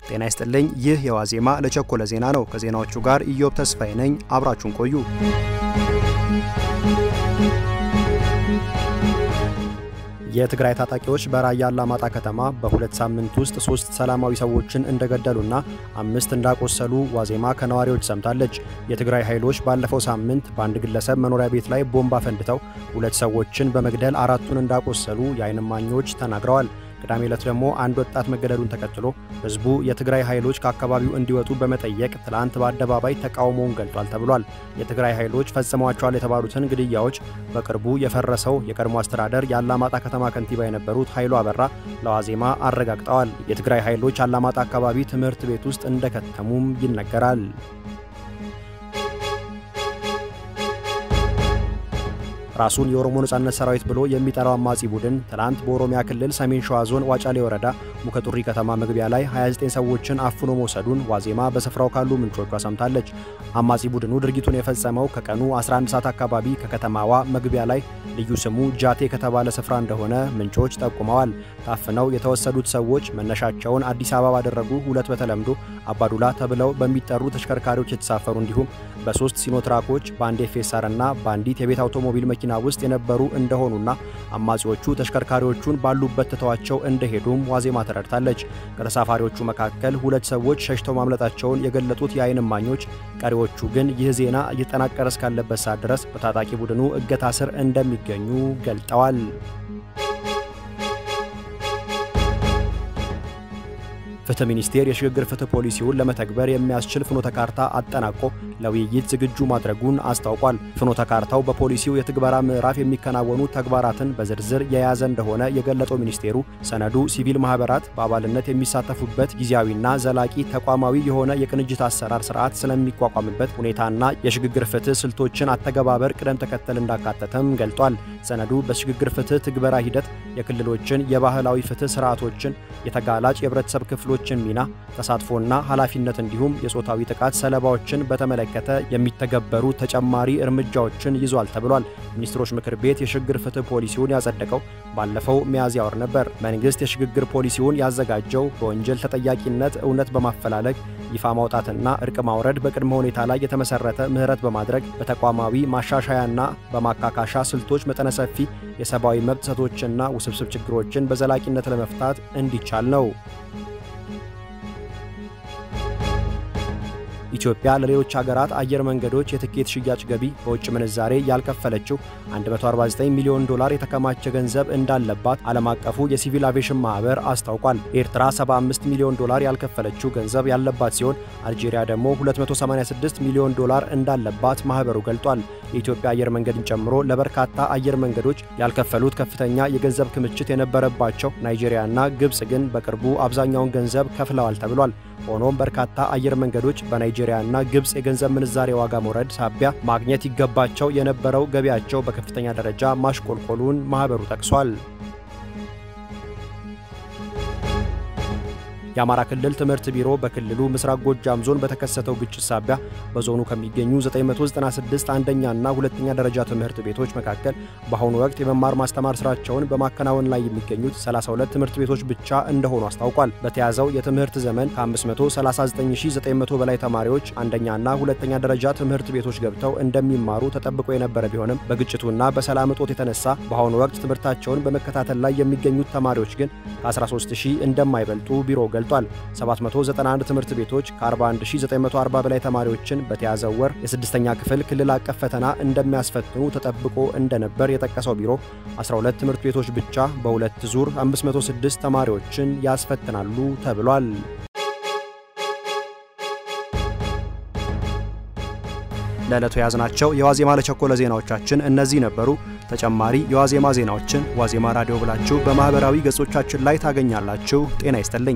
ጤና ይስጥልኝ። ይህ የዋዜማ ለቸኮለ ዜና ነው። ከዜናዎቹ ጋር ኢዮብ ተስፋዬ ነኝ። አብራችሁን ቆዩ። የትግራይ ታጣቂዎች በራያ አላማጣ ከተማ በሁለት ሳምንት ውስጥ ሶስት ሰላማዊ ሰዎችን እንደገደሉና አምስት እንዳቆሰሉ ዋዜማ ከነዋሪዎች ሰምታለች። የትግራይ ኃይሎች ባለፈው ሳምንት በአንድ ግለሰብ መኖሪያ ቤት ላይ ቦምብ አፈንድተው ሁለት ሰዎችን በመግደል አራቱን እንዳቆሰሉ የዓይን እማኞች ተናግረዋል። ቅዳሜ ዕለት ደግሞ አንድ ወጣት መገደሉን ተከትሎ ህዝቡ የትግራይ ኃይሎች ከአካባቢው እንዲወጡ በመጠየቅ ትላንት በአደባባይ ተቃውሞውን ገልጧል ተብሏል። የትግራይ ኃይሎች ፈጽመዋቸዋል የተባሉትን ግድያዎች በቅርቡ የፈረሰው የቀድሞ አስተዳደር የአላማጣ ከተማ ከንቲባ የነበሩት ኃይሉ አበራ ለዋዜማ አረጋግጠዋል። የትግራይ ኃይሎች አላማጣ አካባቢ ትምህርት ቤት ውስጥ እንደከተሙም ይነገራል። ራሱን የኦሮሞ ነጻነት ሰራዊት ብሎ የሚጠራው አማጺ ቡድን ትላንት በኦሮሚያ ክልል ሰሜን ሸዋ ዞን ዋጫሌ ወረዳ ሙከጡሪ ከተማ መግቢያ ላይ 29 ሰዎችን አፍኖ መውሰዱን ዋዜማ በስፍራው ካሉ ምንጮቿ ሰምታለች። አማጺ ቡድኑ ድርጊቱን የፈጸመው ከቀኑ 11 ሰዓት አካባቢ ከከተማዋ መግቢያ ላይ ልዩ ስሙ ጃቴ ከተባለ ስፍራ እንደሆነ ምንጮች ጠቁመዋል። ታፍነው የተወሰዱት ሰዎች መነሻቸውን አዲስ አበባ ባደረጉ ሁለት በተለምዶ አባዱላ ተብለው በሚጠሩ ተሽከርካሪዎች የተሳፈሩ እንዲሁም በሶስት ሲኖትራኮች በአንድ ኤፌሳር እና በአንዲት የቤት አውቶሞቢል መኪና ውስጥ የነበሩ እንደሆኑና አማጺዎቹ ተሽከርካሪዎቹን ባሉበት ትተዋቸው እንደሄዱም ዋዜማ ተረድታለች። ከተሳፋሪዎቹ መካከል ሁለት ሰዎች ሸሽተው ማምለጣቸውን የገለጡት የዓይን እማኞች፣ ቀሪዎቹ ግን ይህ ዜና እየተጠናቀረ እስካለበት ሰዓት ድረስ በታጣቂ ቡድኑ እገታ ስር እንደሚገኙ ገልጠዋል። ፍትህ ሚኒስቴር የሽግግር ፍትህ ፖሊሲውን ለመተግበር የሚያስችል ፍኖተ ካርታ አጠናቆ ለውይይት ዝግጁ ማድረጉን አስታውቋል። ፍኖተ ካርታው በፖሊሲው የትግበራ ምዕራፍ የሚከናወኑ ተግባራትን በዝርዝር የያዘ እንደሆነ የገለጸው ሚኒስቴሩ ሰነዱ ሲቪል ማህበራት በአባልነት የሚሳተፉበት ጊዜያዊና ዘላቂ ተቋማዊ የሆነ የቅንጅት አሰራር ስርዓት ስለሚቋቋምበት ሁኔታና የሽግግር ፍትህ ስልቶችን አተገባበር ቅደም ተከተል እንዳካተተም ገልጧል። ሰነዱ በሽግግር ፍትህ ትግበራ ሂደት የክልሎችን የባህላዊ ፍትህ ስርዓቶችን የተጋላጭ የህብረተሰብ ክፍሎችን ሚና ተሳትፎና ኃላፊነት እንዲሁም የጾታዊ ጥቃት ሰለባዎችን በተመለከተ የሚተገበሩ ተጨማሪ እርምጃዎችን ይዟል ተብሏል። ሚኒስትሮች ምክር ቤት የሽግግር ፍትህ ፖሊሲውን ያጸደቀው ባለፈው ሚያዝያ ወር ነበር። መንግስት የሽግግር ፖሊሲውን ያዘጋጀው በወንጀል ተጠያቂነት እውነት በማፈላለግ ይፋ ማውጣትና እርቅ ማውረድ በቅድመ ሁኔታ ላይ የተመሰረተ ምህረት በማድረግ በተቋማዊ ማሻሻያና በማካካሻ ስልቶች መጠነ ሰፊ የሰብአዊ መብት ጥሰቶችና ውስብስብ ችግሮችን በዘላቂነት ለመፍታት እንዲቻል ነው። ኢትዮጵያ ለሌሎች ሀገራት አየር መንገዶች የትኬት ሽያጭ ገቢ በውጭ ምንዛሬ ያልከፈለችው 149 ሚሊዮን ዶላር የተከማቸ ገንዘብ እንዳለባት ዓለም አቀፉ የሲቪል አቪዬሽን ማህበር አስታውቋል። ኤርትራ 75 ሚሊዮን ዶላር ያልከፈለችው ገንዘብ ያለባት ሲሆን አልጄሪያ ደግሞ 286 ሚሊዮን ዶላር እንዳለባት ማህበሩ ገልጧል። የኢትዮጵያ አየር መንገድን ጨምሮ ለበርካታ አየር መንገዶች ያልከፈሉት ከፍተኛ የገንዘብ ክምችት የነበረባቸው ናይጄሪያና ግብፅ ግን በቅርቡ አብዛኛውን ገንዘብ ከፍለዋል ተብሏል። ሆኖም በርካታ አየር መንገዶች በናይጄሪያና ግብፅ የገንዘብ ምንዛሬ ዋጋ መውረድ ሳቢያ ማግኘት ይገባቸው የነበረው ገቢያቸው በከፍተኛ ደረጃ ማሽቆልቆሉን ማህበሩ ጠቅሷል። የአማራ ክልል ትምህርት ቢሮ በክልሉ ምስራቅ ጎጃም ዞን በተከሰተው ግጭት ሳቢያ በዞኑ ከሚገኙ 996 አንደኛና ሁለተኛ ደረጃ ትምህርት ቤቶች መካከል በአሁኑ ወቅት የመማር ማስተማር ስራቸውን በማከናወን ላይ የሚገኙት 32 ትምህርት ቤቶች ብቻ እንደሆኑ አስታውቋል። በተያዘው የትምህርት ዘመን ከ539900 በላይ ተማሪዎች አንደኛና ሁለተኛ ደረጃ ትምህርት ቤቶች ገብተው እንደሚማሩ ተጠብቆ የነበረ ቢሆንም በግጭቱና በሰላም እጦት የተነሳ በአሁኑ ወቅት ትምህርታቸውን በመከታተል ላይ የሚገኙት ተማሪዎች ግን ከ13000 እንደማይበልጡ ቢሮ ገልጿል ገልጧል። 791 ትምህርት ቤቶች ከ41940 በላይ ተማሪዎችን በተያዘው ወር የስድስተኛ ክፍል ክልል አቀፍ ፈተና እንደሚያስፈትኑ ተጠብቆ እንደነበር የጠቀሰው ቢሮ 12 ትምህርት ቤቶች ብቻ በሁለት ዙር 506 ተማሪዎችን ያስፈትናሉ ተብሏል። ለዕለቱ የያዝናቸው የዋዜማ ለቸኮለ ዜናዎቻችን እነዚህ ነበሩ። ተጨማሪ የዋዜማ ዜናዎችን ዋዜማ ራዲዮ ብላችሁ በማኅበራዊ ገጾቻችን ላይ ታገኛላችሁ። ጤና ይስጥልኝ።